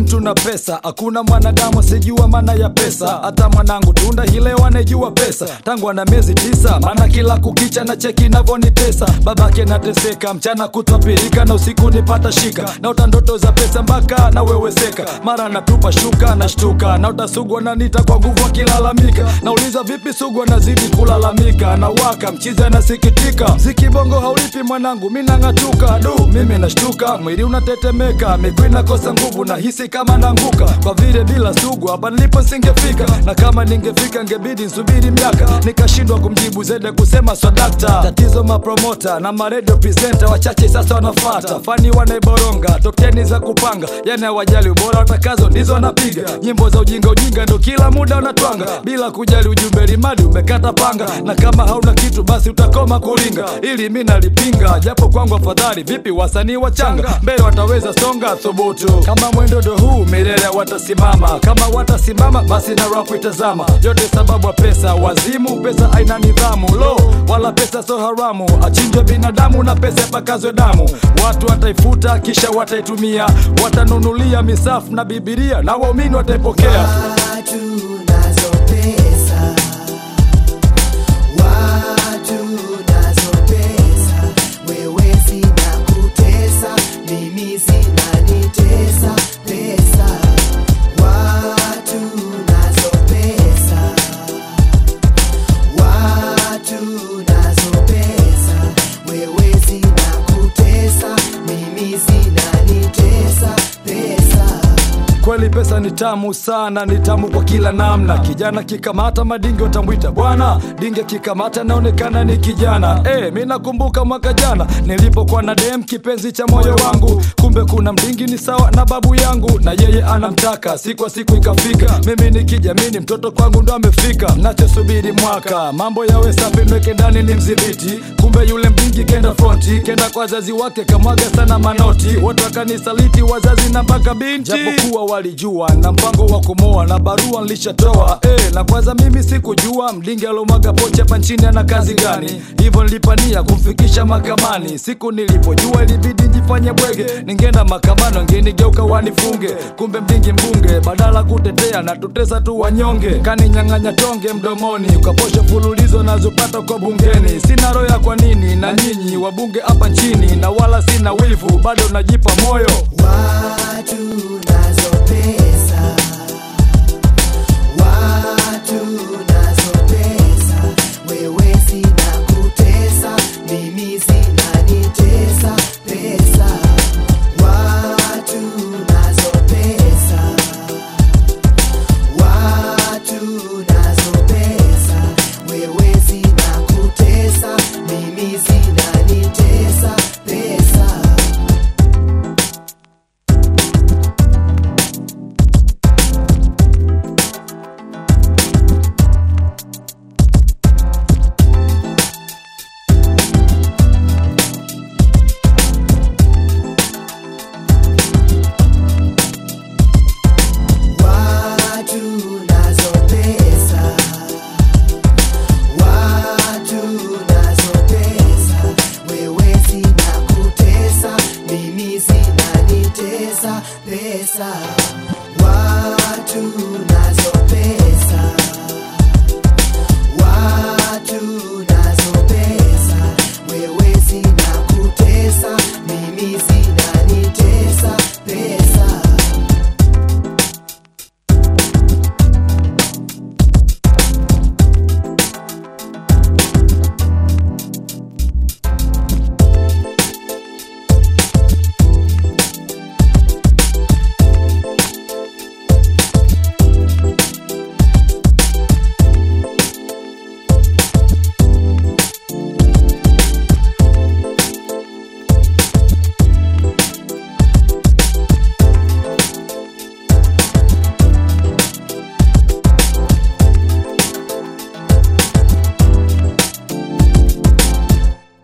mtu na pesa hakuna mwanadamu asijua maana ya pesa hata mwanangu tunda hileo anejua pesa tangu ana miezi tisa maana kila kukicha na cheki navyonitesa babake nateseka mchana kutwapirika na usiku nipata shika naota ndoto za pesa mpaka naweweseka mara natupa shuka nashtuka naota sugu ananita kwa nguvu akilalamika nauliza vipi sugu anazidi kulalamika na waka mchizi anasikitika mziki bongo haulipi mwanangu mi nang'atuka du mimi nashtuka mwili unatetemeka miguu inakosa nguvu na hisi kama naanguka kwa vile bila sugu hapa nilipo singefika na kama ningefika ngebidi nsubiri miaka nikashindwa kumjibu zede kusema swadakta tatizo mapromota na maredio presenta wachache sasa wanafata fani wanaiboronga tokeni za kupanga yani hawajali ubora watakazo ndizo wanapiga nyimbo za ujinga ujinga ndo kila muda wanatwanga bila kujali ujumbe limadi umekata panga na kama hauna kitu basi utakoma kulinga ili mi nalipinga japo kwangu afadhali vipi wasanii wachanga mbele wataweza songa thubutu kama mwendo ndo huu milele watasimama kama watasimama basi na rapu itazama yote sababu ya pesa wazimu pesa aina nidhamu lo wala pesa so haramu achinjwe binadamu na pesa ipakazwe damu watu wataifuta kisha wataitumia watanunulia misafu na bibilia na waumini wataipokea Watu nazo pesa, watu nazo pesa, wewe sina kutesa, mimi zinanitesa pesa. Watu nazo pesa, watu nazo pesa, wewe sina kutesa, mimi zinanitesa pesa. kweli pesa ni tamu sana ni tamu kwa kila namna kijana kikamata madinge utamwita bwana dinge kikamata naonekana ni kijana e, mi nakumbuka mwaka jana nilipokuwa na dem kipenzi cha moyo wangu kumbe kuna mdingi ni sawa na babu yangu na yeye anamtaka siku kwa siku ikafika mimi nikijamini mtoto kwangu ndo amefika nachosubiri mwaka mambo yawe safi nweke ndani ni mdhibiti kumbe yule mdingi kenda fronti kenda kwa wazazi wake kamwaga sana manoti wote wakanisaliti wazazi na mpaka binti japokuwa walijua na mpango wa kumoa na barua nilishatoa eh, na kwanza mimi sikujua mdingi alomwaga pocha hapa nchini ana kazi gani hivyo nilipania kumfikisha mahakamani siku nilipojua ilibidi njifanye bwege ningeenda mahakamani wangenigeuka wanifunge kumbe mdingi mbunge badala kutetea na tutesa tu wanyonge kaninyang'anya tonge mdomoni ukaposha fululizo nazopata kwa bungeni sina roho ya kwa nini na nyinyi wabunge hapa nchini na wala sina wivu bado najipa moyo Watu nazo pesa, watu nazo pesa, wewe sina kutesa, mimi zinanitesa pesa. Watu nazo pesa, watu nazo pesa, wewe sina kutesa, mimi zinanitesa pesa. Watu nazo pesa, watu nazo pesa, wewe sina kutesa, mimi zinanitesa pesa. Watu nazo pesa, watu nazo pesa, wewe sina kutesa,